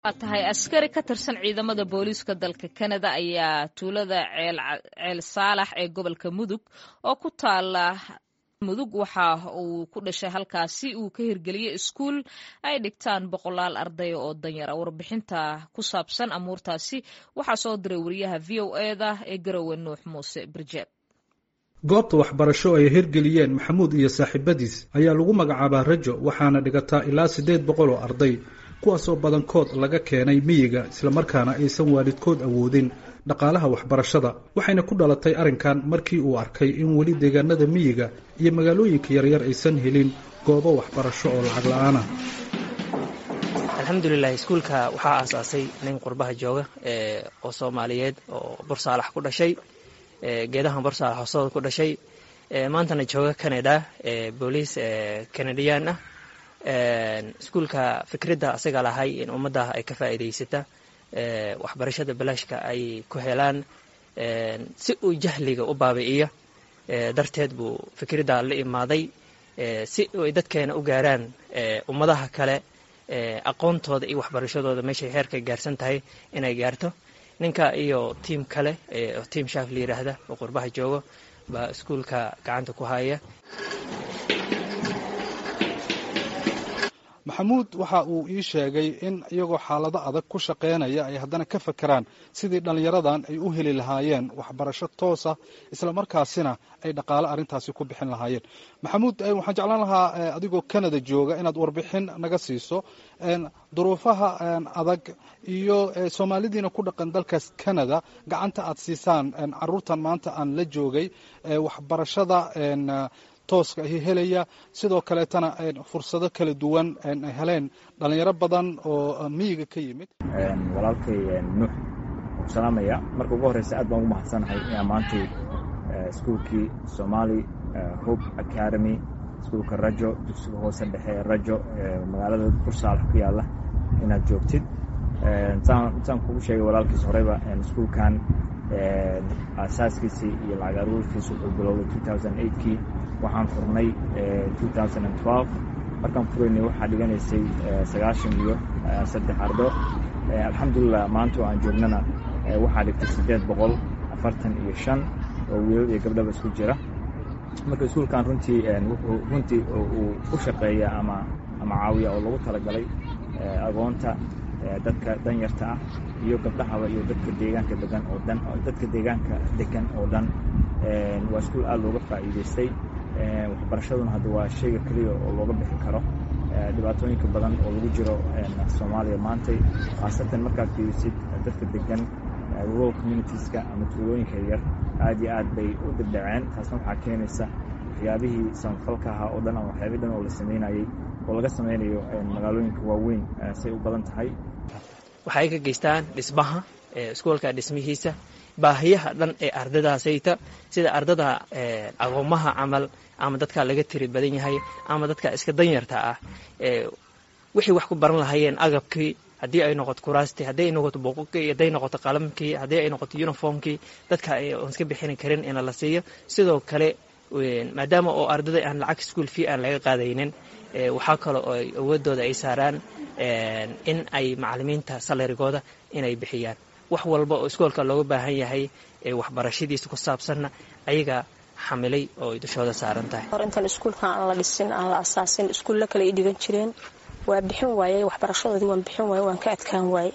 waa tahay askari ka tirsan ciidamada booliiska dalka kanada ayaa tuulada ceel saalax ee gobolka mudug oo ku taala mudug waxa uu ku dhashay halkaasi uu ka hirgeliyey iskuul ay dhigtaan boqolaal ardaya oo danyara warbixinta ku saabsan amuurtaasi waxaa soo diray wariyaha v o eda ee garowe nuux muuse birjeeb goobta waxbarasho ay hirgeliyeen maxamuud iyo saaxiibadiis ayaa lagu magacaabaa rajo waxaana dhigataa ilaa siddeed boqol oo arday kuwaasoo badankood laga keenay miyiga islamarkaana aysan waalidkood awoodin dhaqaalaha waxbarashada waxayna ku dhalatay arrinkan markii uu arkay in weli deegaanada miyiga iyo magaalooyinka yaryar aysan helin goobo waxbarasho oo lacag la-aanah alxamdulilah iskuulka waxaa aasaasay nin qurbaha jooga oo soomaaliyeed oo bursaalax ku dhashay geedahan bursaalax hoosooda ku dhashay maantana jooga canada booliis canadiyan ah iskuulka fikradda asaga lahay in ummadda ay ka faa'iidaysata waxbarashada balaashka ay ku helaan si uu jahliga u baabi'iyo darteed buu fikradda la imaaday si ay dadkeena u gaaraan ummadaha kale aqoontooda iyo waxbarashadooda meeshay heerka gaarsan tahay inay gaarto ninka iyo tiim kale oo tiim shaaf la yidhaahda oo qurbaha joogo baa iskuulka gacanta ku haya maxamuud waxa uu ii sheegay in iyagoo xaalado adag ku shaqaynaya ay haddana ka fakeraan sidii dhallinyaradan ay u heli lahaayeen waxbarasho toosa islamarkaasina ay dhaqaale arrintaasi ku bixin lahaayeen maxamuud waxaan jeclaan lahaa adigoo canada jooga inaad warbixin naga siiso duruufaha adag iyo soomaalidiina ku dhaqan dalkaas canada gacanta aad siisaan caruurtan maanta aan la joogay waxbarashada tooska ahi helaya sidoo kaleetana fursado kala duwan ay heleen dhalinyaro badan oo miyiga ka yimid walaalkay nuux salaamaya marka ugu horreysa aad baan ugu mahadsanahay inaa maantay iskuulkii somali hope academy iskuulka rajo dugsiga hoose dhexe rajo magaalada bursaalax ku yaalla inaad joogtid saan kugu sheegay walaalkiis horeyba iskuulkan aasaaskiisii iyo lacag aruurkiisa wuxuu bilowday kii waxaan furnay markaan furaynay waxaa dhiganaysay sagaashan iyo saddex ardo alxamdulilah maanta oo aan joognana waxaa dhigtay siddeed boqol afartan iyo shan oo wiilal iyo gabdhaba isku jira marka iskuulkan runtii wuxuu runtii uu u shaqeeya ama ama caawiya oo lagu talagalay agoonta dadka danyarta ah iyo gabdhahaba iyo dadka deegaanka degan oo dhan dadka deegaanka degan oo dhan waa iskuul aad looga faa'iidaystay waxbarashaduna hadda waa shayga keliya oo looga bixi karo dhibaatooyinka badan oo lagu jiro soomaaliya maantay khaasatan markaad fiirisid dadka degan rural communitieska ama tuulooyinka yar aad iyo aad bay u dibdhaceen taasna waxaa keenaysa waxyaabihii samafalka ahaa oo dhan ama waxyaabih dhan oo la samaynayey oo laga samaynayo magaalooyinka waaweyn say u badan tahay waxay ka geystaan dhismaha iskuolka dhismihiisa baahiyaha dhan ee ardadaasayta sida ardada aqoomaha camal ama dadka laga tiri badan yahay ama dadka iska danyarta ah wixii wax ku baran lahaayeen agabkii haddii ay noqoto kuraastii haddii ay noqoto buuqukii hadday noqoto qalamkii haddii ay noqoto uniformkii dadka aan iska bixini karin ina la siiyo sidoo kale maadaama oo ardada aan lacag school fee aan laga qaadaynin waxaa kale oo awoodooda ay saaraan in ay macalimiinta salarigooda inay bixiyaan wax walba oo iskoolka looga baahan yahay waxbarashadiisa ku saabsanna ayaga xamilay oo ay dushooda saaran tahay hor intaan iskuulkan aan la dhisin aan la asaasin iskuulla kale ay dhigan jireen waa bixin waayey waxbarashadoodii waan bixin waaye waan ka adkaan waaye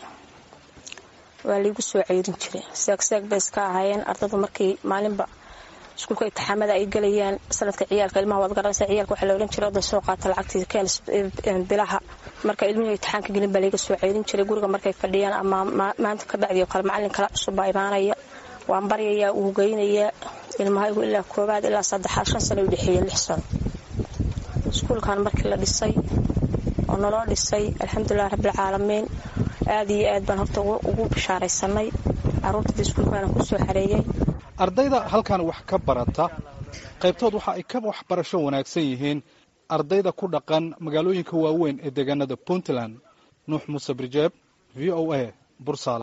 waa laigu soo ceyrin jiray seegseeg bay iska ahaayeen ardada markii maalinba iskuulka intixaamada ay gelayaan sanadka ciyaalka ilmaha waad garanaysa ciyaalka waxaa la odhan jiray oday soo qaata lacagtii keen bilaha marka ilmihii intixaanka gelin baa laiga soo ceyrin jiray guriga markay fadhiyaan ama maanta ka bacdi oo kale macallin kala cusub baa imaanaya waan baryayaa uu geynayaa ilmahaygu ilaa koobaad ilaa saddexaad shan sano u dhexeeya lix sano iskuulkan markii la dhisay oo naloo dhisay alxamdulilah rabbilcaalamiin aad iyo aad baan horta ugu bishaaraysanay caruurtada iskuulkaana kusoo xareeyey ardayda halkan wax ka barata qaybtood waxa ay ka waxbarasho wanaagsan yihiin ardayda ku dhaqan magaalooyinka waaweyn ee deegaanada puntland nuux muuse birjeeb v o a bursaal